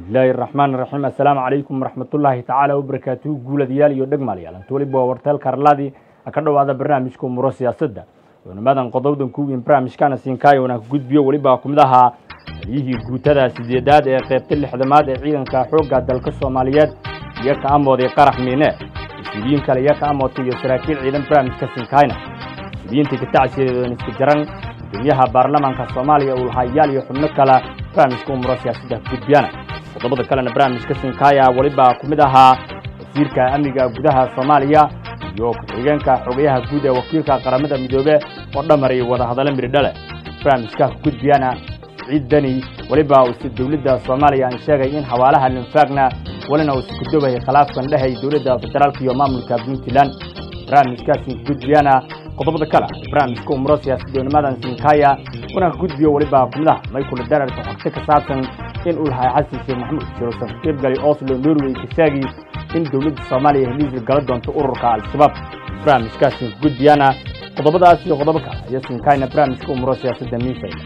bismillaahi raxmaan raxiim assalaamu calaykum waraxmatullaahi tacaala wabarakaatuhu guuladayaal iyo dhegmaalayaal inta weliba waa warteelka arlaadii ka dhowaada barnaamijka umuro siyaasadda doonimadan qodobdan kuwiin barnaamijkana siinkaayo wanaan ka gudbiyo weliba ku mid ahaa taliyihii guutada sideedaad ee qaybta lixdamaad ee ciidanka xoogga dalka soomaaliyeed iyo ka amooday qarax miine mas-uuliyiin kale iyo ka amootay iyo saraakiil ciidan barnaamijka siinkaayna mas-uuliyiintii katacsiyadeedan iska jaran gudoomiyaha baarlamaanka soomaaliya uu lahayaal iyo xubno kale barnaamijka umuro siyaasadda ka gudbiyana qodobada kalena barnaamijka sinkaaya weliba ku mid ahaa wasiirka amniga gudaha soomaaliya iyo ku-xigeenka xogayaha guud ee wakiilka qaramada midoobe oo dhamaray wadahadallo miridhale barnaamijka ka gudbiyana ciidani weliba uuse dowladda soomaaliya aan sheegay in xawaalaha linfaagna welina uu iskudobahay khilaafkan dhehay dowladda federaalka iyo maamulka puntland barnaamijkaasi gudbiyana qodobada kale barnaamijka umuro siyaasaddoonimadan sinkaaya wanaan ka gudbiyo weliba ku mid ah maykula dararka xogto ka saabsan in uu lahay xasan sheekh maxamuud jirosan ka qaybgalay oslo norway ka sheegi in dowladda soomaaliya heliisir gala doonto ururka al-shabaab barnaamijkaasi gudbiyana qodobadaas iyo qodobo kale iyo sinkaayna barnaamijka umuro siyaasadda miifayda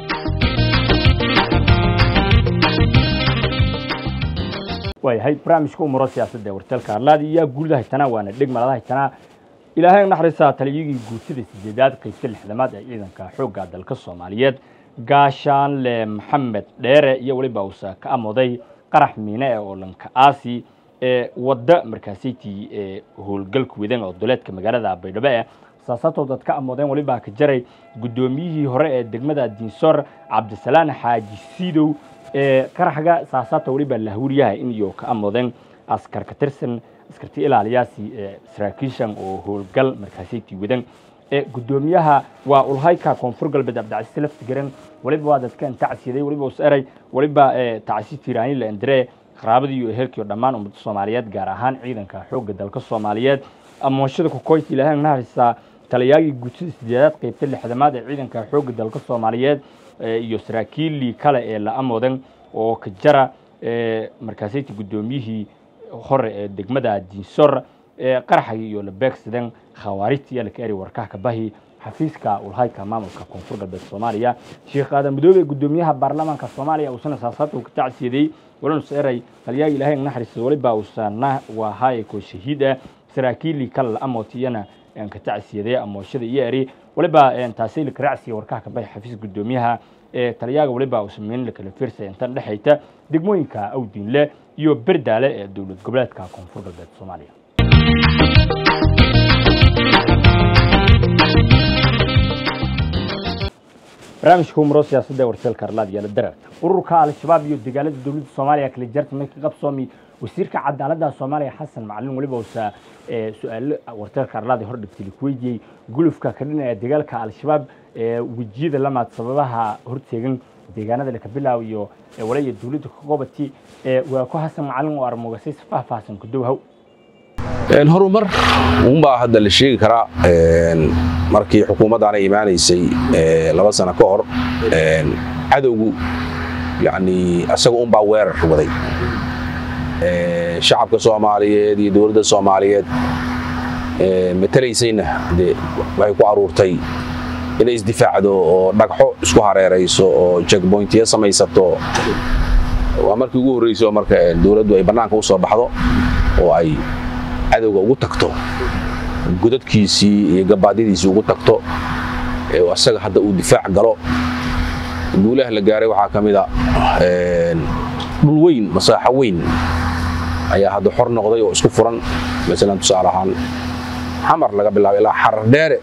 waayahay barnaamijka umuro siyaasadda ee warteelka arlaadi iyo guulida haytanaa waana dhegmalada haytanaa ilaahay naxariistaa taliyigii guutada sideedaad qaybta lixdamaad ee ciidanka xoogga dalka soomaaliyeed gaashaanle maxamed dheere iyo weliba uusa ka amooday qarax miine ee oolanka aasi ee wadda markaasaytii ee howlgalka wedan oo duleedka magaalada baydhabo eh saasaatood dad ka amoodeen weliba ka jaray guddoomiyihii hore ee degmada diinsor cabdisalaan xaaji siidow ee qaraxga saasaata weliba lahawuryahay in iyo ka amoodeen askar ka tirsan askarti ilaaliyaasi ee saraakiishan oo howlgal markaasaytii wadan ee guddoomiyaha waa ulhayka koonfur galbeed abdicasiis laftigaran weliba waa dadkan tacsiyaday weliba us eray weliba tacsiis tiraani la indire qaraabadii iyo ehelkii dhammaan ummadda soomaaliyeed gaar ahaan ciidanka xoogga dalka soomaaliyeed amoonshada kukoyti ilaahay naxariistaa taliyaagii guutada sideedaad qaybta lixdamaad ee ciidanka xoogga dalka soomaaliyeed iyo saraakiilii kale ee la amoodan oo ka jara markaasayti guddoomiyihii hore ee degmada diinsor ee qaraxagii iyo la beegsadeen khawaarijta iyo laka eri warkaha ka bahi xafiiska ulhayka maamulka koonfur galbeed soomaaliya sheekh aadan madoobe guddoomiyaha baarlamaanka soomaaliya uusana saasaadka ka tacsiyaday walanus eray taliyaaga ilaahay naxariisa weliba uusana waa haaye koo shahiid ah saraakiilii kale la amootiyana ka tacsiyaday amooshada iyo eri weliba taasay laka raacsiya warkaha ka bahi xafiiska guddoomiyaha ee taliyaaga weliba uu sameyn lakala fiirsay intan dhexayta degmooyinka awdiinle iyo berdaale ee dowlad goboleedka koonfur galbeed soomaaliya barnaamijka umuro siyaasadda ee warteelka arlaad yaala dararta ururka al-shabaab iyo dagaalada dowladda soomaaliya kala jarta markii qabsoomi wasiirka cadaaladda soomaaliya xasan macalin weliba uusa su-aalo warteelka arlaadi hor dhigtay ku weydiiyey gulufka ka dhinaya dagaalka al-shabaab ee wejiyada lamaad sababaha horteegan deegaanada laka bilaaw iyo walaya dowladda ka qobati waa ku xasan macalin oo armogasay si faahfaahsan ku dowhaw horumar unbaa hadda la sheegi karaa markii xukuumaddaana imaanaysay laba sano ka hor cadowgu yani asaga unbaa weerar waday shacabka soomaaliyeed iyo dowladda soomaaliyeed matalaysayna de waxay ku aruurtay inay isdifaacdo oo dhagxo isku hareerayso oo jekboyntiya samaysato waa markii ugu horreyso marka dowladdu ay bannaanka u soo baxdo oo ay cadowga ugu tagto godadkiisii iyo gabaadiyadiisii ugu tagto asaga hadda uu difaac galo guulaha la gaaray waxaa ka mida dhul weyn masaaxo weyn ayaa hadda xor noqday oo isku furan masalan tusaale ahaan xamar laga bilaabo ilaa xarar dheere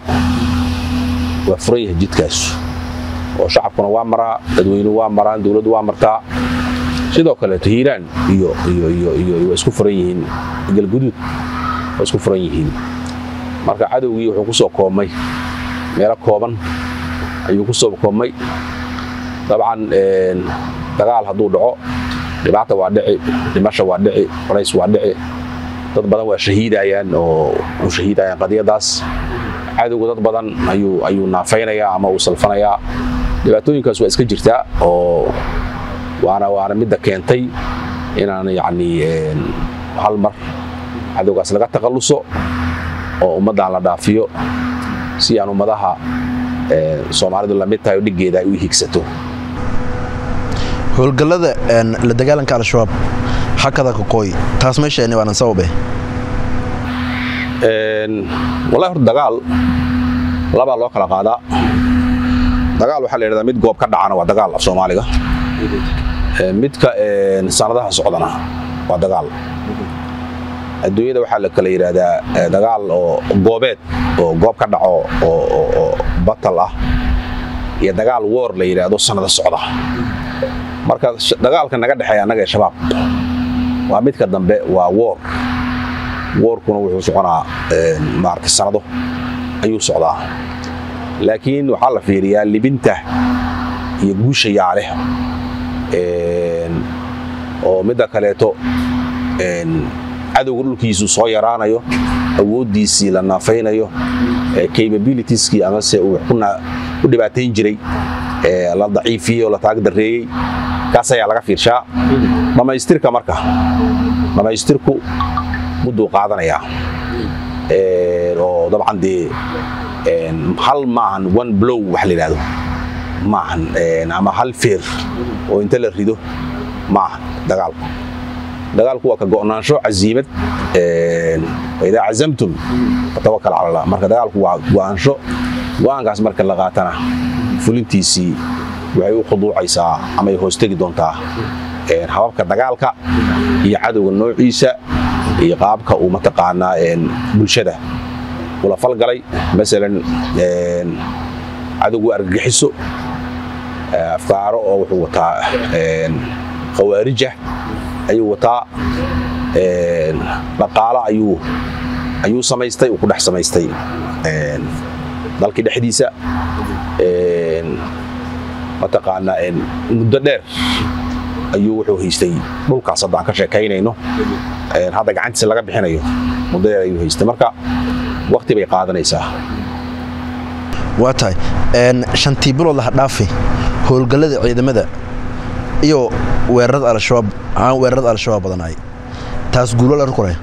waa furan yahay jidkaas oo shacabkuna waa maraa dadweynuhu waa maraan dowladdu waa martaa sidoo kaleeto hiiraan iyo waa isku furan yihiin galguduud waa isku furan yihiin marka cadowgii wuxuu ku soo koobmay meelo kooban ayuu ku soo koobmay dabcan dagaal hadduu dhaco dhibaata waa dhici dhimasha waa dhici colays waa dhici dad badan waa shahiidayaan oo u shahiidayaan qadiyadaas cadowga dad badan ayuu naafaynayaa ama uu salfanayaa dhibaatooyinkaas waa iska jirtaa oo waana waana midda keentay inaan yacni hal mar cadowgaas laga takhalluso oo ummaddan la dhaafiyo si aan ummadaha soomaalidu lamid tahay oo dhiggeeda ay u higsato howlgallada la dagaalanka al-shabaab hakada kakooy taas meeshaani waanan sababe wallahi horta dagaal labaa loo kala qaadaa dagaal waxaa la yidhahdaa mid goob ka dhacana waa dagaal af soomaaliga midka sanadaha socdana waa dagaal adduunyada waxaa la kala yidhaahdaa dagaal oo goobeed oo goob ka dhaco oo batal ah iyo dagaal woor la yidhaahdo sannada socda marka dagaalka naga dhexeeya annaga ee shabaab waa midka dambe waa woor woorkuna wuxuu soconaa maarata sannado ayuu socdaa laakiin waxaa la fiiriyaa libinta iyo guusha yaaleh oo midda kaleeto cadowga dhulkiisu soo yaraanayo awooddiisii la naafaynayo capabilitieski amase uu ku dhibaatayn jiray la daciifiyey oo la taagdareeyey kaas ayaa laga fiirshaa dhammaystirka marka dhammaystirku mudduu qaadanayaa oo dabcan dee hal maahan one blow wax la yidhahdo maahan ama hal feer oo inta la rido maahan dagaalku dagaalku waa ka go'naansho casiimad idaa cazamtum fatawakal cala allah marka dagaalku waa go'aansho go'aankaas marka la qaatana fulintiisii waxay u khuduucaysaa amay hoostegi doontaa hababka dagaalka iyo cadowga noociisa iyo qaabka uu mataqaanaa bulshada ula falgalay masalan cadowgu argagixiso afkaaro oo wuxuu wataa khawaarija ayuu wataa dhaqaalo ayuu ayuu samaystay uu ku dhex samaystay dalkii dhexdiisa mataqaanaa muddo dheer ayuu wuxuu haystay dhulkaas hadda aan ka sheekaynayno hadda gacantiisa laga bixinayo muddo dheer ayuu haystay marka wakti bay qaadanaysaa waa tahay shantii bilood laha dhaafi howlgallada ciidamada iyo weerarada al-shabaab aan weerarada al-shabaab badanaay taas guulo la kore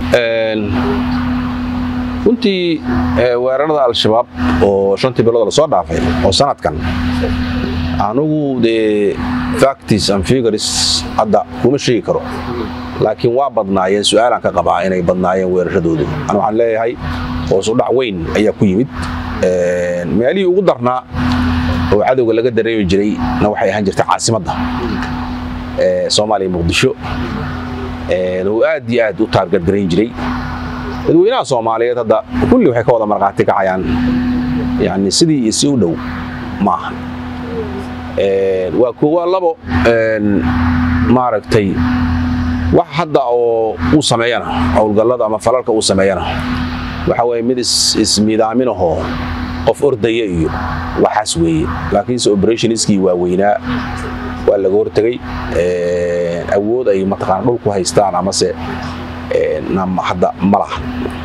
runtii weerarada al-shabaab oo shantii bilood lasoo dhaafay oo sanadkan anugu dee factis and figures hadda kuma sheegi karo laakiin waa badnaayeen su-aalaan ka qabaa inay badnaayeen weerarradoodu an waxaan leeyahay hoosudhac weyn ayaa ku yimid meelihii ugu darnaa oo cadowga laga dareemi jiray na waxay ahaan jirtay caasimadda soomaaliya muqdisho oo aad iyo aad u taargadgarayn jiray dadweynaha soomaaliyeed hadda kulli waxay ka wada markhaati kacayaan yani sidii iyo si u dhow ma ahan waa koowaa labo maaragtay wax hadda oo uu sameeyana howlgallada ama falalka uu sameeyana waxa weye mid ismiidaaminahoo qof ordaya iyo waxaas weeye laakiinse operationskii waaweynaa waa laga hortegey awood ay mataqaana dhulku haystaan amase hadda ma laha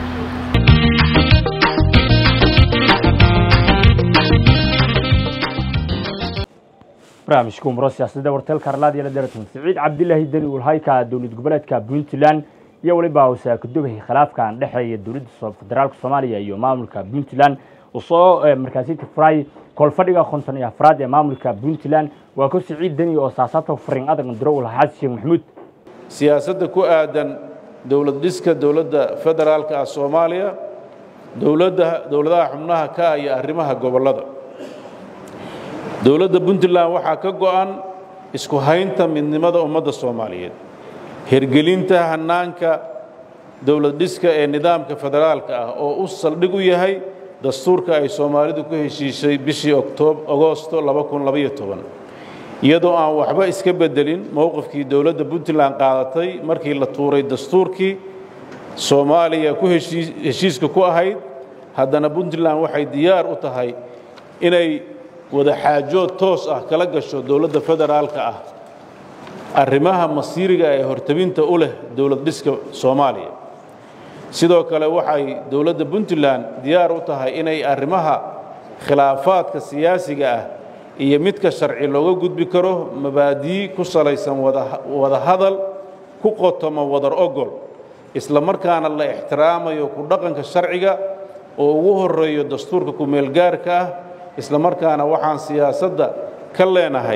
barnaamijka umro siyaasadda warteelka arlaadiya la daratan siciid cabdilaahi deni ulhayka dowlad goboleedka puntland iyo weliba wasaakadogay khilaafkan dhexeeya dowladda federaalka soomaaliya iyo maamulka puntland uu soo markaasi tifray koolfadhiga konton iyo afraad ee maamulka puntland waa ko siciid deni oo saasaabta farin adag diro ulhaxaad sheekh maxamuud siyaasadda ku aadan dowlad dhiska dowladda federaalka ah soomaaliya dowladda dowladaha xubnaha ka ah iyo arrimaha gobollada dowladda puntland waxaa ka go'an isku haynta midnimada ummadda soomaaliyeed hirgelinta hannaanka dowlad dhiska ee nidaamka federaalka ah oo u saldhig u yahay dastuurka ay soomaalidu ku heshiishay bishii agoosto iyadoo aan waxba iska beddelin mowqifkii dowladda puntland qaadatay markii la tuuray dastuurkii soomaaliya ku heshiiska ku ahayd haddana puntland waxay diyaar u tahay inay wada xaajood toos ah kala gasho dowladda federaalka ah arrimaha masiiriga ee hortabinta u leh dowlad dhiska soomaaliya sidoo kale waxay dowladda puntland diyaar u tahay inay arrimaha khilaafaadka siyaasiga ah iyo midka sharci looga gudbi karo mabaadii ku salaysan wada hadal ku qotomo wadar ogol isla markaana la ixtiraamayo ku dhaqanka sharciga oo ugu horeeyo dastuurka ku-meelgaarka ah isla markaana waxaan siyaasadda ka leenahay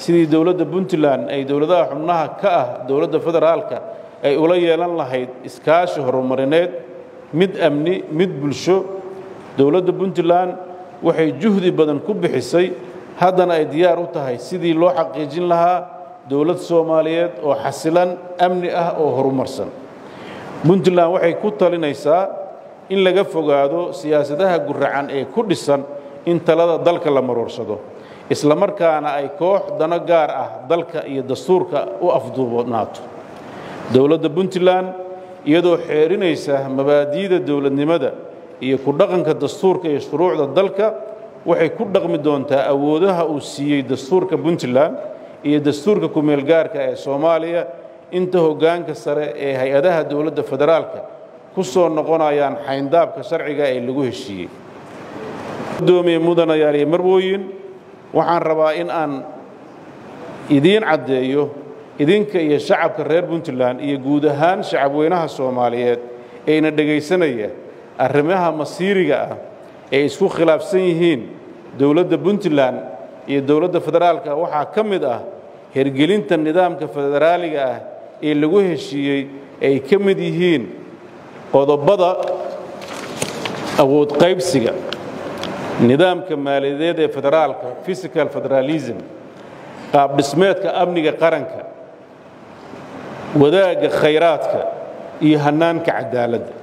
sidii dowladda puntland ay dowladaha xubnaha ka ah dowladda federaalka ay ula yeelan lahayd iskaashi horumarineed mid amni mid bulsho dowladda puntland waxay juhdi badan ku bixisay haddana ay diyaar u tahay sidii loo xaqiijin lahaa dowlad soomaaliyeed oo xasilan amni ah oo horumarsan puntland waxay ku talinaysaa in laga fogaado siyaasadaha guracan ee ku dhisan in talada dalka la maroorsado isla markaana ay koox dano gaar ah dalka iyo dastuurka u afduubnaato dowladda puntland iyadoo xeerinaysa mabaadi'da dowladnimada iyo ku dhaqanka dastuurka iyo shuruucda dalka waxay ku dhaqmi doontaa awoodaha uu siiyey dastuurka puntland iyo dastuurka kumeelgaarka ee soomaaliya inta hoggaanka sare ee hay-adaha dowladda federaalka ku soo noqonayaan xayndaabka sharciga ee lagu heshiiyey gudoomiye mudanayaal iyo marwooyin waxaan rabaa in aan idiin caddeeyo idinka iyo shacabka reer puntland iyo guud ahaan shacabweynaha soomaaliyeed eena dhegaysanaya arrimaha masiiriga ah ee isku khilaafsan yihiin dowladda puntland iyo dowladda federaalka waxaa ka mid ah hergelinta nidaamka federaaliga ah ee lagu heshiiyey ay ka mid yihiin qodobada awood qaybsiga nidaamka maaliyadeed ee federaalka physical federalism qaab dhismeedka amniga qaranka wadaagga khayraadka iyo hannaanka cadaaladda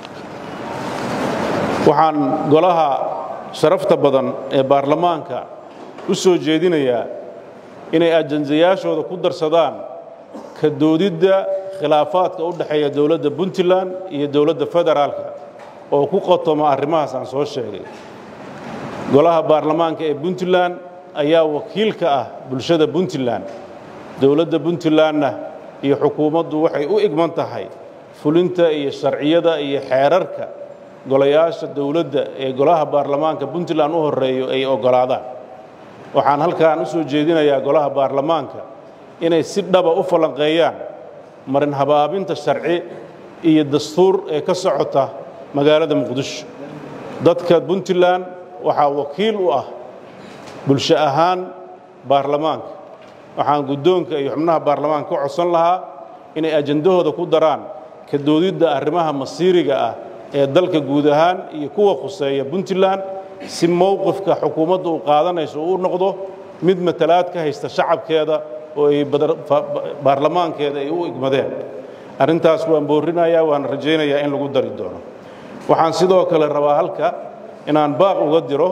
waxaan golaha sharafta badan ee baarlamaanka u soo jeedinayaa inay ajandayaashooda ku darsadaan ka doodidda khilaafaadka u dhexeeya dowladda puntland iyo dowladda federaalka oo ku qotoma arrimahaas aan soo sheegay golaha baarlamaanka ee puntland ayaa wakiil ka ah bulshada puntland dowladda puntlandna iyo xukuumaddu waxay u igman tahay fulinta iyo sharciyada iyo xeerarka golayaasha dowladda ee golaha baarlamaanka puntland u horreeyo ay oggolaadaan waxaan halkaan u soo jeedinayaa golaha baarlamaanka inay si dhaba u falanqeeyaan marin habaabinta sharci iyo dastuur ee ka socota magaalada muqdisho dadka puntland waxaa wakiil u ah bulsho ahaan baarlamaanka waxaan guddoonka iyo xubnaha baarlamaanka ka codsan lahaa inay ajandahooda ku daraan ka doodidda arrimaha masiiriga ah ee dalka guud ahaan iyo kuwa khuseeya puntland si mowqifka xukuumadda uu qaadanayso uu noqdo mid matalaad ka haysta shacabkeeda oo ay baarlamaankeeda ay u igmadeen arrintaas waan boorrinayaa waan rajaynayaa in lagu dari doono waxaan sidoo kale rabaa halka inaan baaq uga diro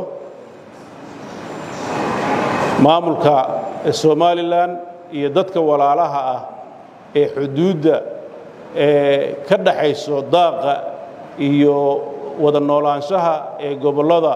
maamulka somalilan iyo dadka walaalaha ah ee xuduudda ee ka dhaxayso daaqa iyo wada noolaanshaha ee gobollada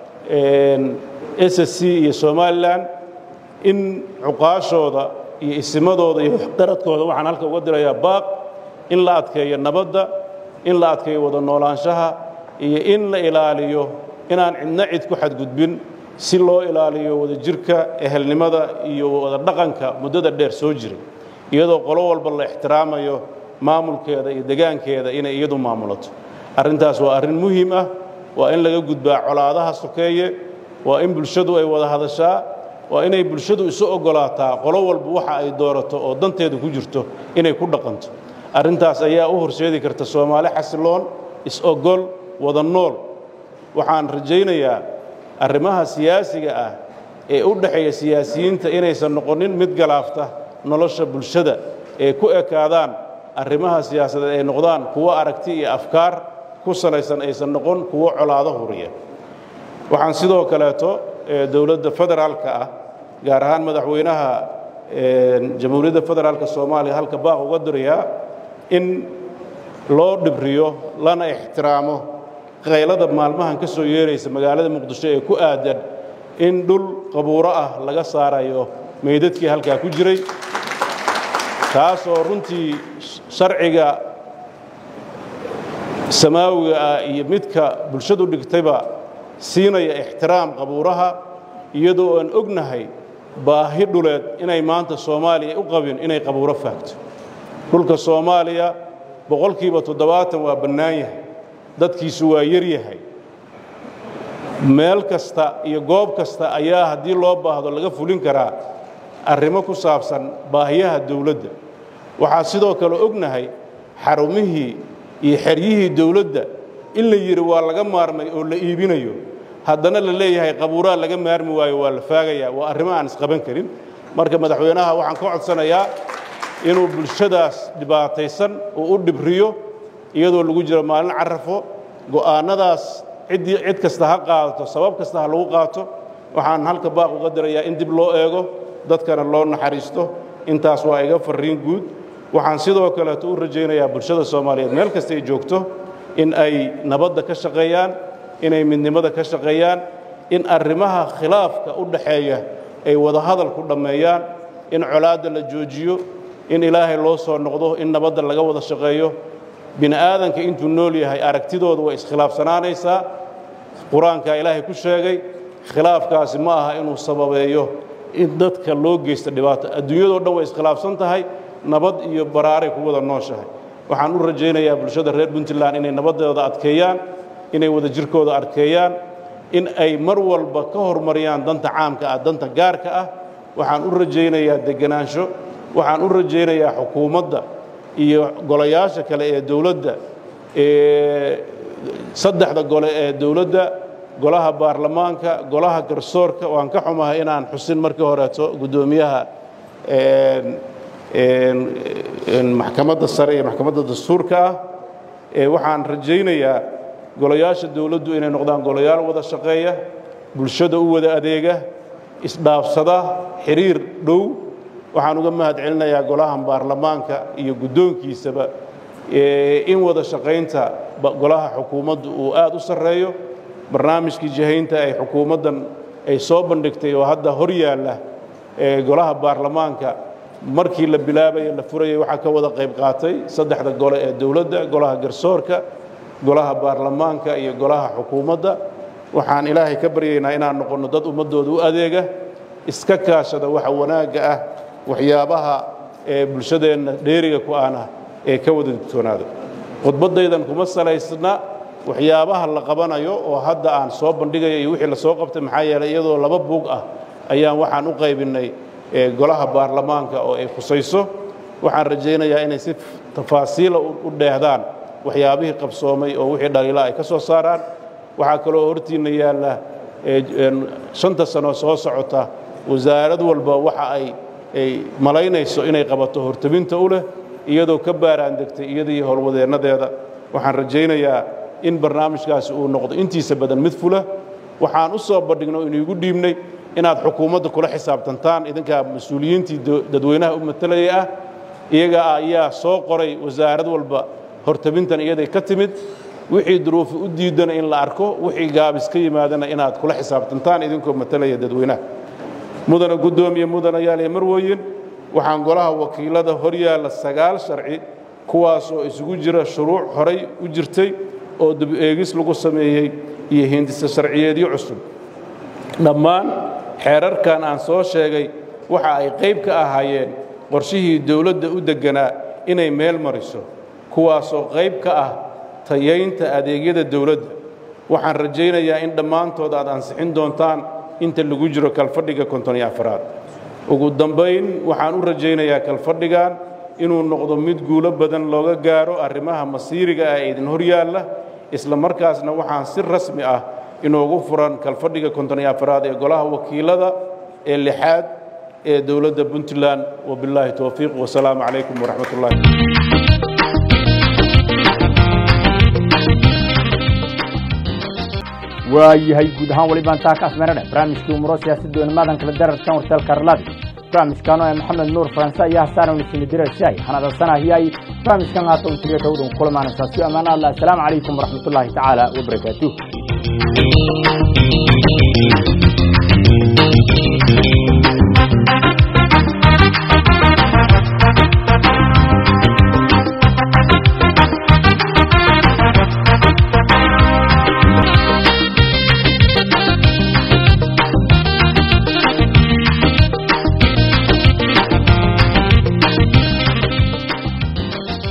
s c iyo somalilan in cuqaashooda iyo isimadooda iyo qaradkooda waxaan halka uga dirayaa baaq in la adkeeyo nabadda in la adkeeyo wada noolaanshaha iyo in la ilaaliyo inaan cidna cid ku xadgudbin si loo ilaaliyo wadajirka ehelnimada iyo wada dhaqanka muddada dheer soo jiray iyadoo qolo walba la ixtiraamayo maamulkeeda iyo degaankeeda inay iyadu maamulato arrintaas waa arrin muhiim ah waa in laga gudbaa colaadaha sokeeye waa in bulshadu ay wada hadashaa waa inay bulshadu isu oggolaataa qolo walba waxa ay doorato oo danteeda ku jirto inay ku dhaqanto arrintaas ayaa u horseedi karta soomaali xasiloon is-ogol wada nool waxaan rajaynayaa arrimaha siyaasiga ah ee u dhexeeya siyaasiyiinta inaysan noqonin mid galaafta nolosha bulshada ee ku ekaadaan arrimaha siyaasadeed ay noqdaan kuwo aragti iyo afkaar ku salaysan aysan noqon kuwo colaado huriya waxaan sidoo kaleeto dowladda federaalka ah gaar ahaan madaxweynaha jamhuuriyadda federaalka soomaaliya halka baaq uga dirayaa in loo dhibriyo lana ixtiraamo qaylada maalmahan ka soo yeeraysa magaalada muqdisho ee ku aadan in dhul qabuuro ah laga saarayo meydadkii halkaa ku jiray taasoo runtii sharciga samaawiga ah iyo midka bulshadu dhigtayba siinaya ixtiraam qabuuraha iyadoo aan ognahay baahi dhuleed inay maanta soomaaliya u qabin inay qabuuro faagto dhulka soomaaliya boqolkiiba toddobaatan waa bannaan yahay dadkiisu waa yar yahay meel kasta iyo goob kasta ayaa haddii loo baahdo laga fulin karaa arrimo ku saabsan baahiyaha dowladda waxaa sidoo kale ognahay xarumihii iyo xeryihii dowladda in la yidhi waa laga maarmay oo la iibinayo haddana la leeyahay qabuuraa laga maarmi waayo waa la faagayaa waa arrimo aan isqaban karin marka madaxweynaha waxaan ka codsanayaa inuu bulshadaas dhibaataysan uu u dhibriyo iyadoo lagu jiro maalin carafo go'aannadaas ciddii cid kasta ha qaadato sabab kasta ha lagu qaato waxaan halka baaq uga dirayaa in dib loo eego dadkana loo naxariisto intaas waa iga farriin guud waxaan sidoo kaleeto u rajaynayaa bulshada soomaaliyeed meel kasta ay joogto in ay nabadda ka shaqeeyaan inay midnimada ka shaqeeyaan in arrimaha khilaafka u dhaxeeya ay wadahadal ku dhammeeyaan in colaadda la joojiyo in ilaahay loo soo noqdo in nabadda laga wada shaqeeyo bini aadanka intuu nool yahay aragtidooda way iskhilaafsanaanaysaa qur-aankaa ilaahay ku sheegay khilaafkaasi ma aha inuu sababeeyo in dadka loo geysta dhibaato adduunyadoo dhan way iskhilaafsan tahay nabad iyo baraaray ku wada nooshahay waxaan u rajaynayaa bulshada reer puntland inay nabadooda adkeeyaan inay wada jirkooda adkeeyaan in ay mar walba ka hormariyaan danta caamka ah danta gaarka ah waxaan u rajaynayaa degenaansho waxaan u rajaynayaa xukuumadda iyo golayaasha kale ee dowladda ee saddexda gole ee dowladda golaha baarlamaanka golaha garsoorka waan ka xumahay inaan xusin markii horeeto guddoomiyaha maxkamadda sare iyo maxkamadda dastuurka ah ee waxaan rajaynayaa golayaasha dowladdu inay noqdaan golayaal wada shaqeeya bulshada u wada adeega isdhaafsada xiriir dhow waxaan uga mahad celinayaa golahan baarlamaanka iyo guddoonkiisaba in wada shaqaynta golaha xukuumaddu uu aad u sarreeyo barnaamijkii jahaynta ay xukuumaddan ay soo bandhigtay oo hadda hor yaalla golaha baarlamaanka markii la bilaabaya la furayay waxaa ka wada qayb qaatay saddexda gole ee dowladda golaha garsoorka golaha baarlamaanka iyo golaha xukuumadda waxaan ilaahay ka baryaynaa inaan noqonno dad ummaddooda u adeega iska kaashada waxa wanaagga ah waxyaabaha ee bulshadeenna dheeriga ku aan ah ee ka wada digtoonaada khudbaddaydan kuma salaysna waxyaabaha la qabanayo oo hadda aan soo bandhigayo iyo wixii la soo qabtay maxaa yeelay iyadoo laba buug ah ayaan waxaan u qaybinnay golaha baarlamaanka oo ay khusayso waxaan rajaynayaa inay si tafaasiila u dheehdaan waxyaabihii qabsoomay oo wixii dhaliila ay ka soo saaraan waxaa kaloo hortiinna yaalla shanta sano soo socota wasaarad walba waxa ay ay malaynayso inay qabato hortabinta u leh iyadoo ka baaraan degtay iyadii howlwadeennadeeda waxaan rajaynayaa in barnaamijkaasi uu noqdo intiisa badan mid fula waxaan u soo bandhigno inuugu dhiibnay inaad xukuumadda kula xisaabtantaan idinkaa mas-uuliyiintii dadweynaha u matalayay ah iyaga ayaa soo qoray wasaarad walba hortabintan iyaday ka timid wixii duruufi u diidana in la arko wixii gaabis ka yimaadana inaad kula xisaabtantaan idinkoo matalaya dadweynaha mudana guddoomiye mudanayaaliyo marweyin waxaan golaha wakiilada hor yaalla sagaal sharci kuwaas oo isugu jira shuruuc horay u jirtay oo dib-eegis lagu sameeyey iyo hindisa sharciyeedyo cusub dhammaan xeerarkan aan soo sheegay waxa ay qayb ka ahaayeen qorshihii dowladda u degganaa inay meel mariso kuwaasoo qayb ka ah tayaynta adeegyada dowladda waxaan rajaynayaa in dhammaantood aad ansixin doontaan inta lagu jiro kalfadhiga konton iyo afaraad ugu dambayn waxaan u rajaynayaa kalfadhigan inuu noqdo mid guulo badan looga gaaro arrimaha masiiriga ah ee idin hor yaalla isla markaasna waxaan si rasmi ah inoogu furan kalfadhiga konton iyo afaraad ee golaha wakiilada ee lixaad ee dowladda puntland wabilaahi towfiiq wasalaamu calaykum waraxmat ullahi waayahay guud ahaan wali baan taa ka asmeynadhe barnaamijkii umuro siyaasaddoona maadan kala dararkan wartaalka arlaadi barnaamijkan oo maxamed nuur faranse ayaa hasaanawna simidirashay hanadasanahiyay barnaamijkan haata un tiriyo tawdun kulamaanasaasiyo ammaan allah asalaamu calaykum waraxmatullaahi tacaala wabarakaatuh